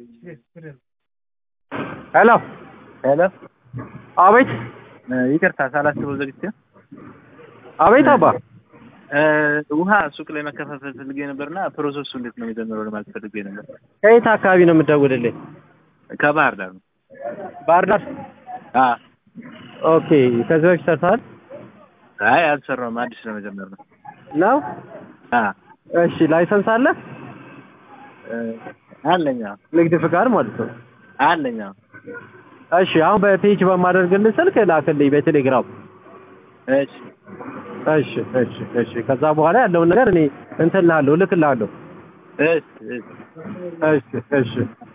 ሄሎ ሄሎ አቤት ይቅርታ ሳላስበው ዘግቼ አቤት አባ ውሃ ሱቅ ላይ መከፋፈል ፈልጌ ነበርና ፕሮሰሱ እንዴት ነው የሚጀምረው ለማለት ፈልጌ ነበር። ከየት አካባቢ ነው የምትደውልልኝ? ከባህር ዳር ነው። ባህር ዳር። አ ኦኬ ከዚህ በፊት ሰርተሃል አይ አልሰራውም፣ አዲስ ለመጀመር ነው። ነው? አ እሺ ላይሰንስ አለ? አለኛ ንግድ ፍቃድ ማለት ነው። አለኛ እሺ አሁን በፔጅ በማደርግልህ ስልክ ላክልኝ በቴሌግራም። እሺ እሺ እሺ እሺ ከዛ በኋላ ያለውን ነገር እኔ እንትን እልሃለሁ እልክልሃለሁ። እሺ እሺ እሺ እሺ